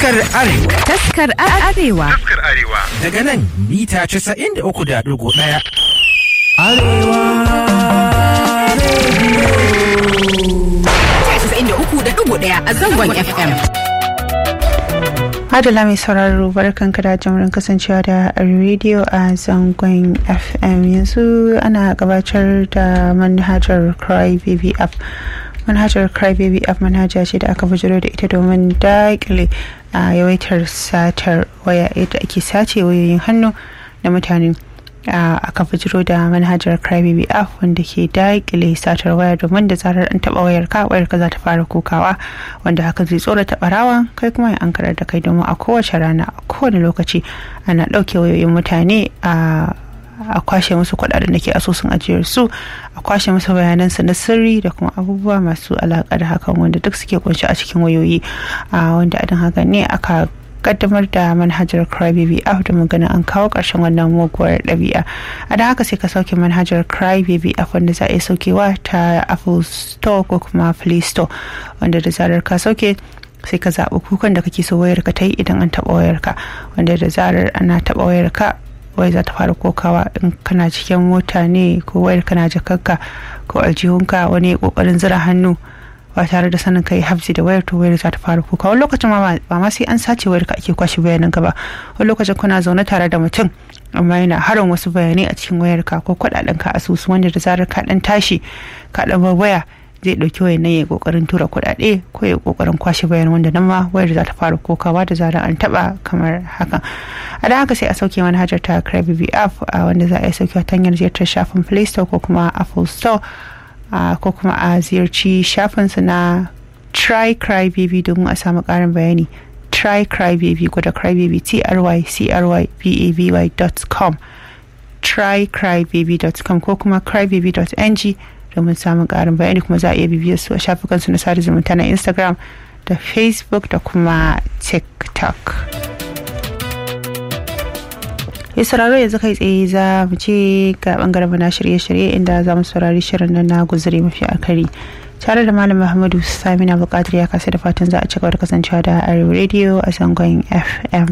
Taskar Arewa. Taskar Arewa. Taskar Arewa. Daga nan mita 93.1. Arewa ɗaya a zangon FM. Adala mai sauraro barkan da jimurin kasancewa da rediyo a zangon FM yanzu ana gabatar da manhajar Cry Baby app. Manhajar Cry Baby app manhaja ce da aka bujiro da ita domin daƙile a yawaitar satar waya yadda ake sace wayoyin hannu da mutane. aka bujiro da manhajar crybaby app wanda ke daƙile satar waya domin da zarar an taɓa wayar ka wayar ka za ta fara kokawa wanda haka zai tsorata barawa kai kuma ya ankarar da kai domin a kowace rana a kowane lokaci ana ɗauke wayoyin mutane a a kwashe musu kuɗaɗen da ke asusun ajiyar su a kwashe musu bayanansu na sirri da kuma abubuwa masu alaƙa da hakan wanda duk suke kunshi a cikin wayoyi wanda adin haka ne aka kaddamar da manhajar crybaby app da magana an kawo ƙarshen wannan muguwar ɗabi'a a da haka sai ka sauke manhajar crybaby app wanda za a iya saukewa ta apple store ko kuma play store wanda da zarar ka sauke sai ka zaɓi kukan da kake so wayarka ta yi idan an taɓa wayarka wanda da zarar ana taɓa wayarka wai za ta fara kokawa in kana cikin mota ne ko wayar kana jakarka ko aljihunka wani kokarin zira hannu ba tare da sanin kai hafzi da wayar to wayar za ta fara kuka wani lokacin ma ba ma sai an sace wayar ka ake kwashe bayanan ka ba wani lokacin kuna zaune tare da mutum amma yana harin wasu bayanai a cikin wayar ka ko kuɗaɗen ka asusu wanda da zarar ka dan tashi ka dan waya zai ɗauki wayar nan ya kokarin tura kuɗaɗe ko ya kokarin kwashe bayan wanda nan ma wayar za ta fara kokawa da zarar an taɓa kamar hakan a da haka sai a sauke manhajar ta crybaby app wanda za a yi saukewa ta hanyar ziyartar shafin play store ko kuma apple store Uh, ko kuma a ziyarci shafinsu na try cry baby domin a samu karin bayani try cry baby gwada cry baby t r y c r y b a b y dot com trycrybaby.com ko kuma crybaby.ng domin samun karin bayani kuma za a iya bibiyar su a shafukansu na sada zumunta na instagram da facebook da kuma tiktok ya sauraro yanzu kai tsaye za mu ce ga bangaren na shirye-shirye inda za mu saurari shirin nan na guzuri mafi akari tare da malam muhammadu samina bukatar ya kasa da fatan za a ci gaba da kasancewa da arewa radio a zangon fm